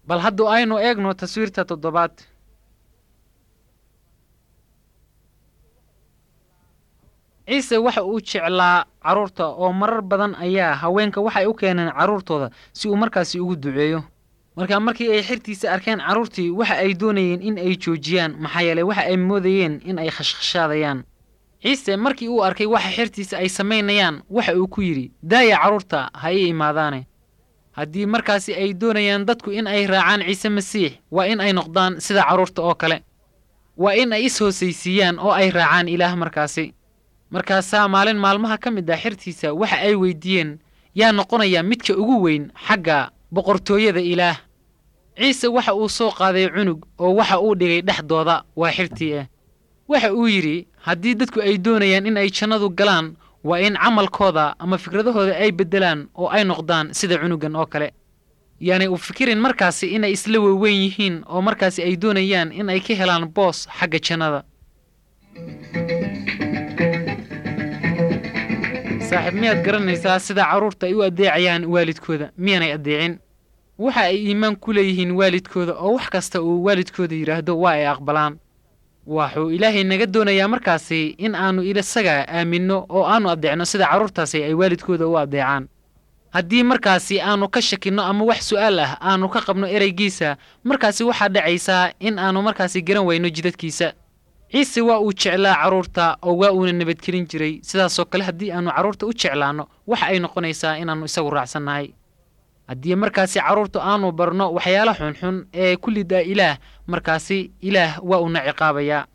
bal haddu aynu eegno taswiirta toddobaad ciise waxa uu jeclaa carruurta oo marar badan ayaa haweenka waxay u keeneen carruurtooda si uu markaasi ugu duceeyo markaa markii ay xirtiisa arkeen carruurtii waxa ay doonayeen in ay joojiyaan maxaa yeelay waxa ay moodayeen in ay khashkhashaadayaan ciise markii uu arkay waxa xirtiisa ay samaynayaan waxa uu ku yidhi daaya carruurta ha ii imaadaane haddii markaasi ay doonayaan dadku in ay raacaan ciise masiix waa in ay noqdaan sida carruurta oo kale waa in ay is-hoosaysiiyaan oo ay raacaan ilaah markaasi markaasaa maalin maalmaha ka mid ah xirtiisa waxa ay weyddiiyeen yaa noqonaya midka ugu weyn xagga boqortooyada ilaah ciise waxa uu soo qaaday cunug oo waxa uu dhigay dhexdooda waa xirtii ah waxa uu yidhi haddii dadku ay doonayaan in ay jannadu galaan waa in camalkooda ama fikradahooda ay beddelaan oo ay noqdaan sida cunugan oo kale yaanay u fikirin markaasi inay isla weweyn yihiin oo markaasi ay doonayaan in ay ka helaan boos xagga jannada saaxiib miyaad garanaysaa sida carruurta ay u addeecayaan waalidkooda miyaanay addeecin waxa ay iimaan ku leeyihiin waalidkooda oo wax kasta uu waalidkooda yidhaahdo waa ay aqbalaan waxuu ilaahay naga doonayaa markaasi in aannu isaga aaminno oo aannu addeecno sida carruurtaasi ay waalidkooda u addeecaan haddii markaasi aannu ka shakinno ama wax su'aal ah aannu ka qabno ereygiisa markaasi waxaa dhacaysaa in aannu markaasi garan wayno jidadkiisa ciise waa uu jeclaa carruurta oo waa uuna nabadgelin jiray sidaasoo kale haddii aannu carruurta u jeclaanno waxa ay noqonaysaa inaannu isagu raacsannahay haddii markaasi carruurtu aannu barno waxyaala xunxun ee ku lidaa ilaah markaasi ilaah waa uuna ciqaabayaa